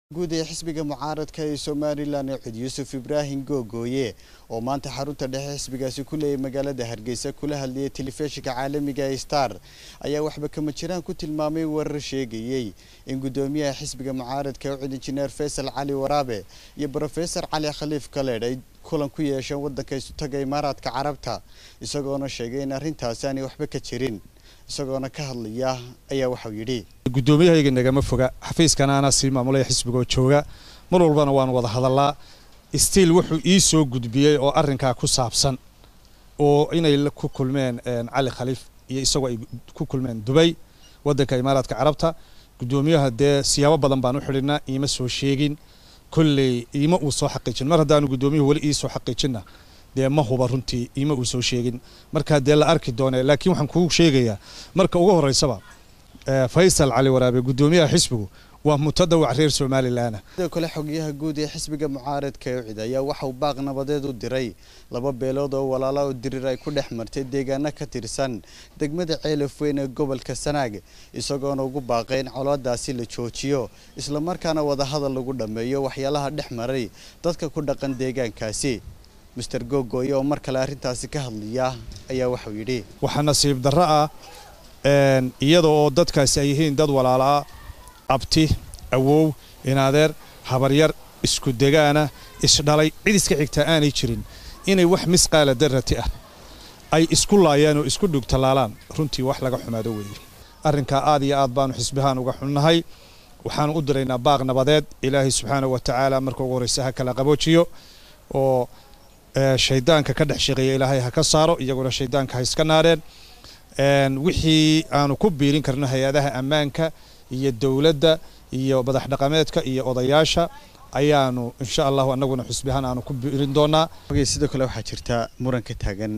guud ee xisbiga mucaaradka ee somalilan ee cud yuusuf ibraahim googooye oo maanta xarunta dhexe xisbigaasi ku leeyay magaalada hargeysa kula hadlayay telefishinka caalamiga ee star ayaa waxba kama jiraan ku tilmaamay warar sheegayey in guddoomiyaha xisbiga mucaaradka ee cud injineer faysal cali waraabe iyo brofesor cali khaliif kaleedh ay kulan ku yeesheen waddanka isutaga imaaraadka carabta isagoona sheegay in arrintaasi aanay waxba ka jirin isagoona ka hadlaya ayaa waxau yidhi guddoomiyahayga nagama foga xafiiskana anaa sii maamulaya xisbigoo jooga mar walbana waan wada hadallaa stiil wuxuu ii soo gudbiyey oo arrinkaa ku saabsan oo inay ku kulmeen cali khaliif iyo isagoo ay ku kulmeen dubay waddanka imaaraadka carabta guddoomiyaha dee siyaabo badan baan u xidhinaa iima soo sheegin kolley iima uu soo xaqiijin mar haddaanu guddoomiyuhu weli ii soo xaqiijinna dee ma huba runtii iima uu soo sheegin markaa dee la arki doone laakiin waxaan kuu sheegayaa marka ugu horreysaba faysal cali waraabe guddoomiyaha xisbigu waa mutadawac reer somalilan sidoo kale xogyaha guud ee xisbiga mucaaradka ee cid ayaa waxauu baaq nabadeed u diray laba beelood oo walaala oo dirir ay ku dhex martay deegaano ka tirsan degmada ceelaf weyn ee gobolka sanaag isagoona ugu baaqay in colaadaasi la joojiyo islamarkaana wadahadal lagu dhammeeyo waxyaalaha dhex maray dadka ku dhaqan deegaankaasi master googooye oo mar kale arrintaasi ka hadlaya ayaa waxau yidhi waxaa nasiib darro ah iyada oo dadkaasi ay yihiin dad walaalaa abti awow inadeer habaryar isku degaana isdhalay cid iska xigtaa aanay jirin inay wax misqaala darrati ah ay isku laayaan oo isku dhugtallaalaan runtii wax laga xumaado weeye arrinkaa aad iyo aad baanu xisbihaan uga xunnahay waxaanu u diraynaa baaq nabadeed ilaahay subxaanahu wa tacaala marka ugu horreysa ha kala qaboojiyo oo shaydaanka ka dhex shaqeeya ilaahay ha ka saaro iyaguna shaydaanka ha iska naareen wixii aanu ku biirin karno hay-adaha ammaanka iyo dowladda iyo madax dhaqameedka iyo odayaasha ayaanu insha allahu anaguna xusbihaan aanu ku biirin doonaa sidoo kale waxaa jirta muran ka taagan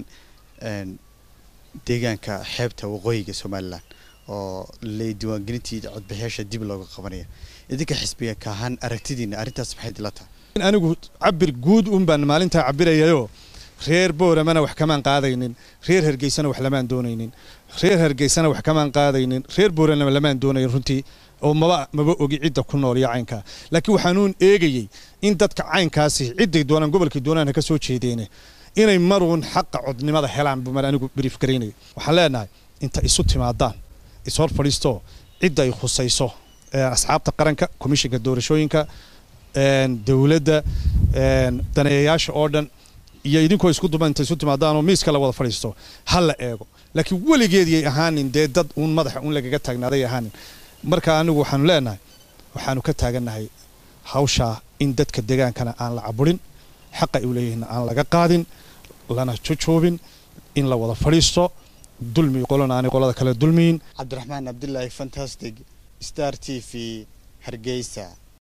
deegaanka xeebta waqooyiga somalilan oo le diiwaangelintii codbixiyaasha dib looga qabanaya idinka xisbiga ka ahaan aragtidiina arrintaas maxay dila tahay anigu cabir guud un baan maalintaa cabirayayoo reer booramana wax kamaan qaadaynin reer hargeysana wax lamaan doonaynin reer hargeysana wax kamaan qaadaynin reer boorana lamaan doonayn runtii oo maba maba ogi cidda ku nool iyo caynkaa laakiin waxaanuun eegayey in dadka caynkaasi cidday doonaan gobolkay doonaan ha ka soo jeedeene inay maruun xaqa codnimada helaan buu mar anigu brief garaynaya waxaan leenahay inta isu timaadaan ishor fadhiistoo cidda ay khusayso asxaabta qaranka komishinka doorashooyinka dowladda daneeyayaasha oo dhan iyo idinkoo isku duba inta isu timaadaanoo miiska la wada fadhiisto ha la eego laakiin weligeediyay ahaanin dee dad uun madaxa uun lagaga taagnaaday ahaanin marka anigu waxaanu leenahay waxaanu ka taagannahay hawshaa in dadka degaankana aan la caburin xaqa ay u leeyihiinna aan laga qaadin lana jujuubin in la wada fadhiisto dulmi qolona aanay qolada kale dulmiyin cabdiraxmaan cabdilaahi fantastic star t v hargeysa